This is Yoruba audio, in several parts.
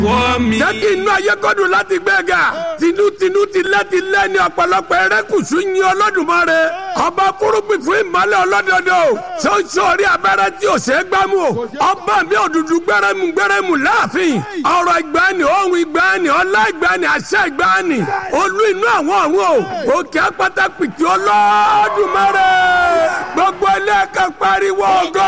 jẹ́ kí inú ayé kọ́dùn láti gbẹ̀gà tinútinú ti lẹ́ti lẹ́ni ọ̀pọ̀lọpọ̀ ẹrẹ́kùsù yin Olódùmarè ọba fúrúgbìn fún ìmọ̀lẹ̀ ọlọ́dọọdọ ṣoṣo orí abẹ́rẹ́ tí ò ṣe é gbámú o ọba mi òdùdú gbẹrẹmú gbẹrẹmú láàfin ọ̀rọ̀ ìgbàanì ohun ìgbàanì ọlá ìgbàanì àṣẹ ìgbàanì olú inú àwọn ọ̀run o òkè apáta pìtì Olódùmarè gbogbo ilé ẹ̀ka pariwo ògo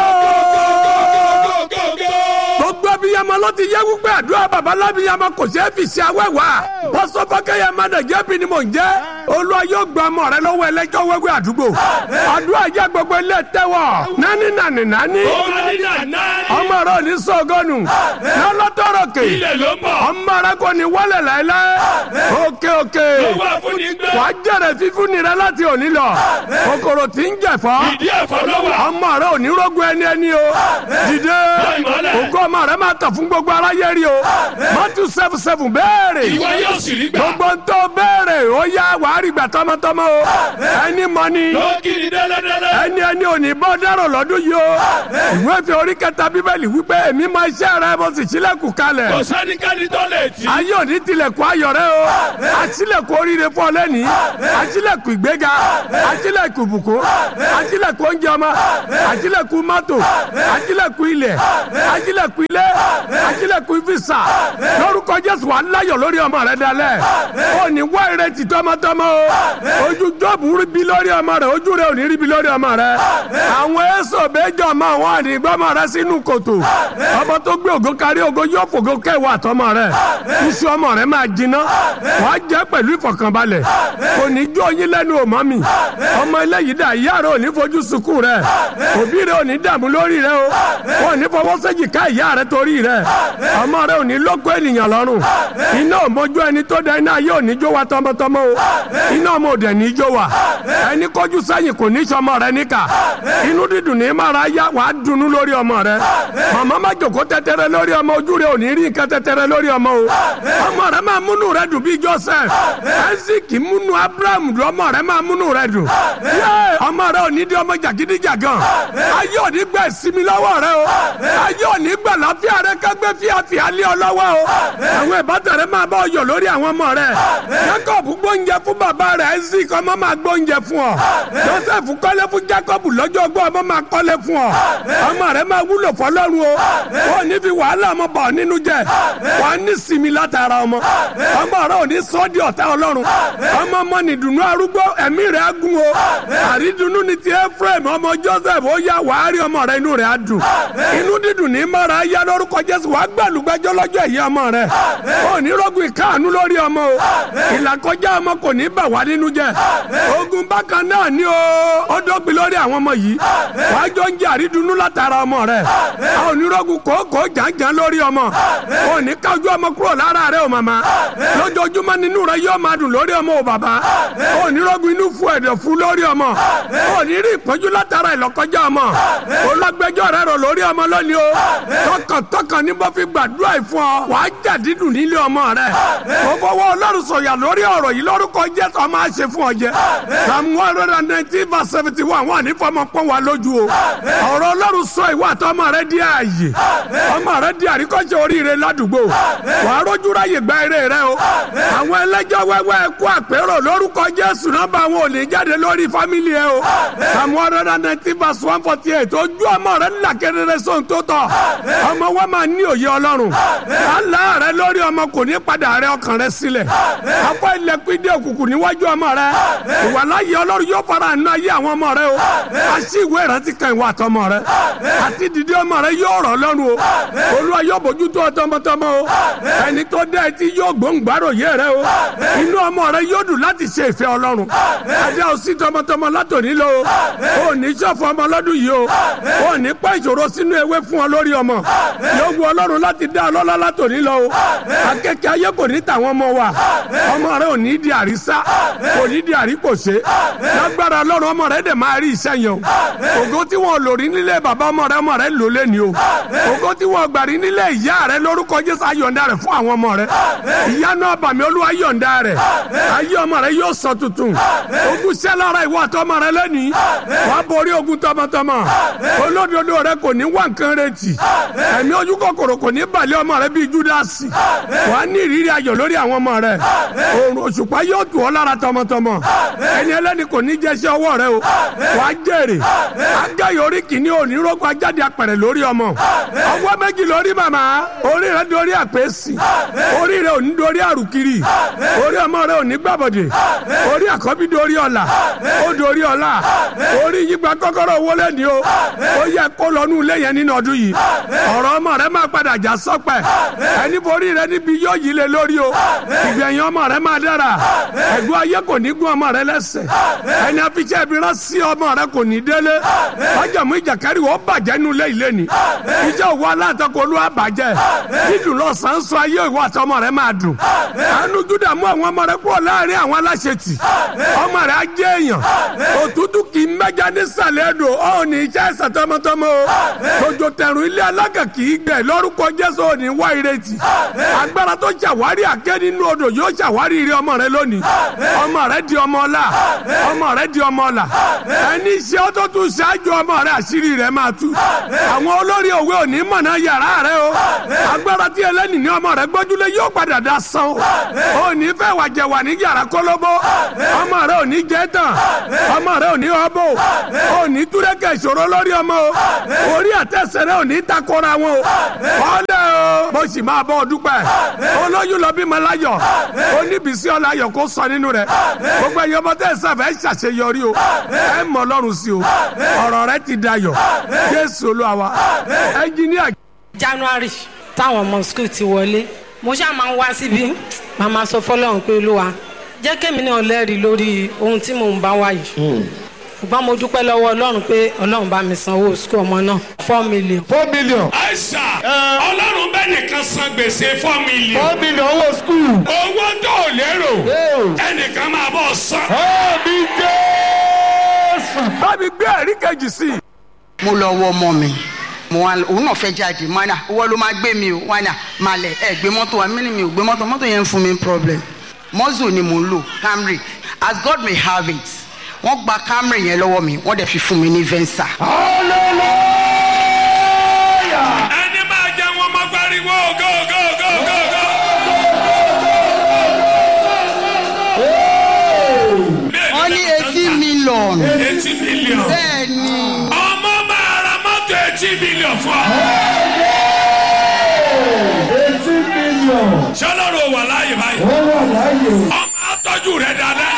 gbogbo abiyamọ ló ti yẹ wípé àdúrà babalábiyamọ kò ṣeé fi ṣe awẹ́wà pọ́sọ́fọ́kẹ́yẹ mádàjẹ́ bí ni mò ń jẹ́ olúwa yóò gba ọmọ rẹ lọ́wọ́ ẹlẹ́jọ́ wẹ́wẹ́ àdúgbò àdúrà jẹ́ gbogbo ilé tẹ́wọ̀ nání nání nání ọmọ rẹ ò ní sọ́gọ́nù lọ́lọ́tọ̀rọ̀ kè ọmọ rẹ kò ní wálẹ̀ láéláé òkè òkè wàá jẹ̀rẹ̀ fífún ni rẹ láti òní lọ kòkòrò tí ń jẹ̀fọ́ ọmọ rẹ ò ní rógun ẹni ẹni o dìde ògo ọmọ rẹ máa tàn fún gbogbo aráyé rí o mọ́tò seven seven béèrè gbogbo ń tó béèrè ó yá wàá rí gbà tọmọtọmọ o ẹni mọ ni ẹni ẹni ò ní bọ́ dárò lọ́dún yìí o ìwé fi orí kẹta bíbélì wípé èmi mọ iṣẹ́ rẹ mo sì sílẹ̀kùn kalẹ̀ kò sẹ́nikẹ́ni tó lè tì. ayé òní tilẹ̀kùn ayọ̀ rẹ o àṣìlẹ̀kùn oríire fún ọ lẹ́nìí àṣìlẹ̀kùn ìgbéga àṣìlẹ̀kùn ìbùkún àṣìlẹ̀kùn oúnjẹ ọmọ àṣìlẹ̀kùn mọ́tò àṣìlẹ̀kùn ilẹ̀ àṣìlẹ̀kùn ilé àṣìlẹ̀kùn fisa lórúkọ jésù wà láyọ̀ lórí ọmọ rẹ dalẹ̀ ó ní wá ìrètí tọmọtọmọ o ojú jọ́ọ̀bù rí bi lórí ọmọ rẹ ojú rẹ ò ní rí bi lórí ọmọ rẹ àwọn èso méjọ ọmọ àwọn àdìgbọ́mọ rẹ sínú kòtò ọmọ tó gbé ògo kárí ògo yóò fògo kẹwàá àtọmọ rẹ iṣu ọmọ rẹ máa jiná wàá jẹ pẹ̀lú ìfọ̀kànbalẹ̀ kò ní jó yín lẹ́nu òmọ́ mi ọmọ eléyìí dà ìyá rẹ ò ní fojú sunkún rẹ òbí rẹ ò ní dààmú lórí rẹ o wọn ò ní fọwọ́ sẹ́jì ká ìyá rẹ torí rẹ ọmọ rẹ ò ní lóko ènìyàn lọ́rùn iná òmójú ẹni tó da iná ayé ò ní jó wa tọmọtọmọ o iná ọmọ òdẹ ní jó wa ẹni kọjú sẹ́yìn kò ní sọmọ rẹ níkà inú dídùn ní mara yá wàá dunnú lórí ọmọ rẹ màmá má jòkó tẹtẹrẹ lórí ọmọ ojú rẹ ò ní rí nǹkan tẹtẹrẹ lórí ọmọ o ọmọ rẹ máa múnú rẹ dùn bí Joseph ẹsìkì múnú Abraham ọmọ rẹ máa múnú rẹ dùn yé ọmọ rẹ ò ní di ọmọ jàgídíjàgan ayé ò ní gbà ìsinmi lọ́wọ́ rẹ o ayé ò ní gbà láfíà rẹ kágbé fíafíà lé ọ lọ́wọ́ o àwọn ìbátan rẹ máa bá ọ yọ̀ lórí àwọn ọmọ rẹ Jacob gbóúnjẹ fún bàbá rẹ Isaac ọmọ máa gbóúnjẹ fún ọ Joseph kọ́lé fún Jacob lọ́jọ́ ọgbọ́n ọmọ máa kọ́lé fún ọ ọmọ rẹ máa wúlò fọlọ́run o wọn ò ní fi wàhálà ọmọ bọ̀ nínú jẹ wọn á ní sinmi látara ọmọ ọmọ rẹ ò ní sọ ọ́ di ọ̀tá ọlọ́run ọmọ ọmọ nìdùnnú arúgbó ẹ̀mí rẹ̀ á gún o àrídùnnú ni ti Ephraim ọmọ Joseph ó yá wàá rí ọmọ rẹ inú rẹ̀ á dùn inú dídùn ní mara yá lórúkọ Jésù wàá gbàlúgbẹ́jọ́ lọ́jọ́ èyí ọmọ rẹ ò ní rọ́gùn ìkáàánú lórí ọmọ o ìlàkọjá ọmọ kò ní bà wá nínú jẹ ogun bákan náà ni o ó dógbin lórí àwọn ọmọ yìí wàá jọ ń jẹ àrídùnnú látara ọmọ rẹ a ò ní rọ́gùn kòókòó jàǹjàǹ lórí ọmọ ò ní kájú ọmọ kúrò lára rẹ o màmá lójoojúmọ́ nínú rẹ yóò máa dùn lórí ọmọ o bàbá ò ní rọ́gùn inú fún ẹ̀dọ̀ fún lórí ọmọ ò ní rí ìpọ́njú látara ìlọ́kọjá ọmọ olọ́gbẹ́jọ́ rẹ rò lórí ọmọ lónìí o tọkàntọkàn ní bó fi gbàdúrà ìfún ọ wàá jà dídùn nílé ọmọ rẹ mo fọwọ́ ọlọ́run sọ̀yà lórí ọ̀rọ̀ yìí lórúkọ jésù ọmọ àṣẹ fún ọ jẹ psalm one hundred and nineteen verse seventy one wà ní fọmọ pọ́n wa lójú o ọ̀rọ̀ ọlọ́run sọ ìwà àti ọmọ rẹ di ààyè ọmọ rẹ di àríkọ́ṣe oríire ládùúgbò wàá rójú ráyè gba eré rẹ o àwọn ẹlẹ́jọ́ wẹ́wẹ́ kú àpérò lórúkọ jésù nọ́mbà àwọn ò ní jáde lórí fámìlì ẹ o psalm one hundred and nineteen verse one forty eight ojú ọmọ rẹ ńlá kedere sóhun tó tọ́ ọmọ wa máa ní òye ọlọ́run àlá rẹ lórí ọmọ kò ní padà rẹ ọkàn rẹ sílẹ̀ afọ ilẹ̀kùn ìdí òkùnkùn níwájú ọmọ rẹ ìwàláyé ọlọ́run yóò fara àánú ayé àwọn ọmọ rẹ o àṣì ìwé ìrántí kan ìwà àtọmọ rẹ àti dìde ọmọ rẹ yóò rọ̀ lọ́rùn o olúwa yóò bójú tó tọmọtọmọ o ẹni tó dé etí yóò gbóǹgbàrò yé rẹ o inú ọmọ rẹ yóò dùn láti ṣe ìfẹ́ ọlọ́run adé òsì tọmọtọmọ látòní lọ o ò ní ṣọ̀fọ̀ ọmọ lọ́dún yìí o ò ní pa ìṣòro sínú ewé fún ọ lórí ọmọ yóò wu ọlọ́run láti dá ọlọ́lá látòní lọ o akẹ́kẹ́ ayé kò ní tàwọn ọmọ wa ọmọ rẹ ò ní di àrísá kò ní di àríkòṣe lágbára ọlọ́run ọmọ rẹ dẹ̀ máa rí iṣẹ́ yẹn o ògo tí wọn lò rí nílé bàbá ọmọ rẹ ọmọ rẹ lò lẹ́ni o ògo tí wọn gbà rí nílé ìyá rẹ lórúkọ jésù ayọ̀ǹda rẹ fún àwọn ọmọ rẹ ìyá náà bàmí olúwa yọ̀ǹda rẹ ayé ọmọ rẹ yóò sọ tuntun ogun ṣẹ́ lára ìwọ àtọmọ rẹ lẹ́ni wàá borí ogun tọmọtọmọ olódodo rẹ kò ní wà nǹkan retí ẹ̀mí ojú kòkòrò kò ní balẹ̀ ọmọ rẹ bíi júdásì wà á ní ìrírí ayọ̀ lórí àwọn ọmọ rẹ òrùn òṣùpá yóò tù ọ́ lára tọmọtọmọ ẹni ẹlẹ́ni kò ní jẹ́sẹ́ ọwọ́ rẹ o wà á jèrè agáyọ̀ orí kìíní òní rógbó ajáde apẹ̀rẹ̀ lórí ọmọ ọwọ́ méjì lórí màmá orí rẹ dorí àpèsì orí rẹ òní dorí àrùkiri orí ọmọ rẹ òní gbàbọ̀dẹ̀ orí àkọ́bí dorí ọ̀la ó dorí ọ̀la orí yígba kọ́kọ́rọ́ owó lẹ́ni o ó yẹ kó lọ́nù ilé yẹn nínú ọdún yìí ọ̀rọ̀ ọmọ rẹ máa padà já sọ́pẹ̀ ẹni borí rẹ níbi yóò yí lé lórí o ìgbẹ̀yìn ọmọ rẹ máa dára ẹ̀gbọ́n ayé kò ní gún ọmọ rẹ lẹ́sẹ̀ ẹni afiṣẹ́ ibi rán sí ọmọ rẹ kò ní délé májàmú ìjàkárí wọ́n bàjẹ́ nu ilé ilé ni iṣẹ́ òwò aláǹtakọ̀ olúwa bàjẹ́ dídùn lọ́sàn-án sọ ayé ìwọ àtọmọ rẹ máa dùn àánú júdà mú àwọn ọmọ rẹ kúrò láàrin àwọn aláṣetì ọmọ rẹ á jẹ́ èèyàn òtútù kì í mẹ́ja nísàlẹ̀ ẹ̀dùn ó ní iṣẹ́ ẹ̀sẹ̀ tọmọtọmọ o tòjò tẹ̀rùn ilé alága kì í gbẹ lórúkọ jésù ò ní wá ìrètí agbára tó ṣàwárí àké nínú odò yóò ṣàwárí ire ọmọ rẹ lónìí ọmọ rẹ di ọmọ ọlá ọmọ rẹ di ọmọ ọlá ẹni iṣẹ́ ó tó tún ṣáájú ọmọ rẹ àṣírí rẹ máa tú àwọn olórí òwe òní mọ̀nà yàrá rẹ o agbára tí ẹlẹ́ni ní ọmọ rẹ gbójúlé yóò padà dá san o ò ní fẹ́ wàjẹ̀ wà ní yàrá kólóbó ọmọ rẹ ò ní jẹ́ tán ọmọ rẹ ò ní ọbọ ò ní túrẹ́kẹ̀ ìṣòro lórí ọmọ o orí àtẹ̀sẹ̀ rẹ ò ní takora wọn o ọlẹ́ o mo sì máa bọ́ ọ dúpẹ́ olóyún lọ bímọ láyọ̀ oníbísí ọláyọ̀ kó sọ nínú rẹ̀ gbogbo ẹ̀yin ọmọ tẹ̀ sàfẹ́ ṣàṣeyọrí o ẹ mọ̀ ọlọ́run sí o ọ̀rọ̀ rẹ ti dayọ̀ jésù olúwa wa ẹnjìníà. january táwọn ọmọ skul ti wọlé mo ṣáà máa ń wá síbi màmá sọ fọlọ́run pé olúwa jẹ́ kémi náà lẹ́rìí lórí ohun tí mò ń bá wá yìí ṣùgbọ́n mo dúpẹ́ lọ́wọ́ ọlọ́run pé ọlọ́run bá mi san owó sukú ọmọ náà four million. four million. àìsà ọlọ́run bẹ́ẹ̀ nìkan san gbèsè four million. four million owó skul. owó tó o lérò ẹnìkan máa bọ̀ san. ọ̀ọ́bí jésù. bábí gbé ẹ̀rí kejì sí i. mo lọ wọ ọmọ mi mo wá òun náà fẹ́ jáde mo ní owó ló máa gbé mi o wá ní máa lẹ̀ ẹ gbé mọ́tò wa mí ni mi ò gbé mọ́tò mọ́tò yẹn ń fún mi problem mọ́zù ni mo ń lò camry as God may have it wọ́n gba camry yẹn lọ́wọ́ mi wọ́n dẹ̀ fi fún mi ní venza. hallelujah. ẹni máa jẹ wọn máa pariwo go go go go go. wọ́n ní eighty million. eighty million. bẹ́ẹ̀ ni ọmọ máa ra mọ́tò eighty million fún ọ. eighty million. sọlọ́run ò wà láàyè báyìí. ó wà láàyè. ọmọ àtọ́jú rẹ̀ dáadáa.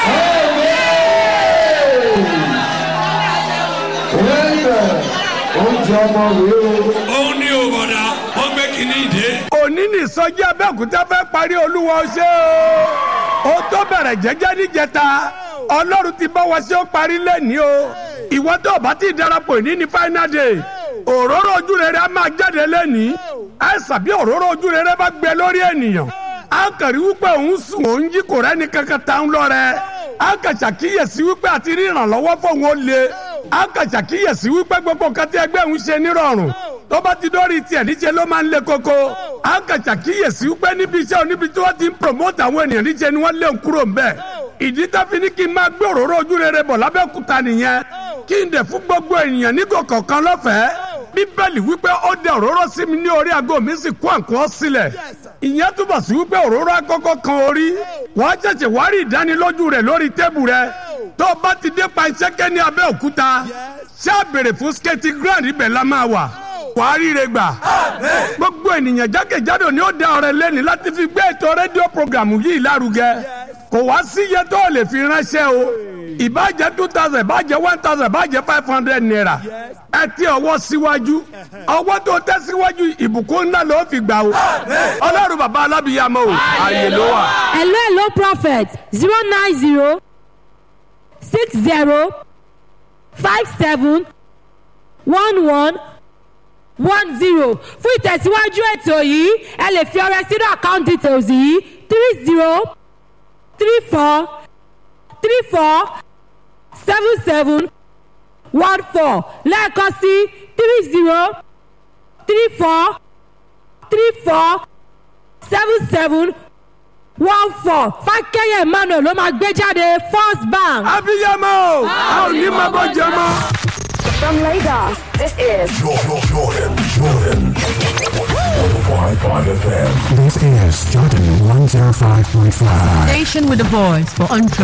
Amen. oúnjẹ ọmọ rèé o. òun ni ò bọ̀dà wọ́n gbé kínní ìdè. òní ní ìsọjí abẹ́òkúta fẹ́ parí olúwa ṣé o ó tó bẹ̀rẹ̀ jẹ́jẹ́ níjẹta ọlọ́run ti bá wa ṣé ó parí lẹ́ni o ìwọ tó o bá ti darapọ̀ ní ní final day òróró ojú rere á máa jáde lẹ́ni ẹ sàbí òróró ojú rere bá gbẹ lórí ènìyàn á kàrí wípé òun sùn òun jí kò rẹ́ni kankan tá ń lọ rẹ á kà ṣàkíyèsí wípé àti rí ìrànlọ́wọ́ fóun ó le á kà ṣàkíyèsí wípé gbogbo nǹkan tí ẹgbẹ́ òun ṣe nírọ̀rùn tó bá ti dórí tiẹ̀ níṣẹ́ ló máa ń le koko á kà ṣàkíyèsí wípé níbi iṣẹ́ oníbi tí wọ́n ti ń promote àwọn ènìyàn níṣẹ́ ni wọ́n lé ń kúrò ńbẹ̀ ìdí tó fi ní kí n máa gbé òróró ojú rere bọ̀ lábẹ́òkúta nìyẹn kí n dẹ̀ fún gbogbo ènìyàn ní kọ̀ọ̀kan lọ́fẹ̀ẹ́ bíbélì wípé ó dẹ òróró sí mi ní orí aago mi sì kó àǹkó sílẹ̀ ìyẹn túbọ̀ sí wípé òróró akọ́kọ́ kan orí wàá ṣẹ̀ṣẹ̀ wá rí ìdánilójú rẹ̀ lórí tébù rẹ̀ tó o bá ti dé pa iṣẹ́kẹ́ ní abẹ́òkúta ṣáà béèrè fún skate ground ibẹ̀ la máa wà wàá ríre gbà. gbogbo ènìyàn jákèjádò ni ó da ọrẹ lẹ́ni láti fi gbé ètò rédíò programu yìí lárugẹ. kò wá sí iye tó o lè fi ránṣẹ́ o. ìbàjẹ́ two thousand ìbàjẹ́ one thousand ìbàjẹ́ five hundred naira. ẹ ti ọwọ́ síwájú. ọwọ́ tó tẹ́ síwájú ìbùkún ńlá ló fi gbà o. ọlọ́run bàbá alábìyàmọ́ o. ààyè ló wà. hello hello prophet zero nine zero six zero five seven one one one zero fún ìtẹ̀síwájú ètò yìí ẹ lè fi ọrẹ sínú account details yìí three zero three four three four seven seven one four lẹ́ẹ̀kan sí three zero three four three four seven seven one four fákẹ́yẹ̀ emmanuel ló máa gbé jáde first bank. abiyamọ o a ò ní máa bọ́ jẹ mọ́. From Lagos, this is Jordan, Jordan, Jordan. 105.5 FM. This is Jordan 105.5. Station with a voice for entrepreneurs.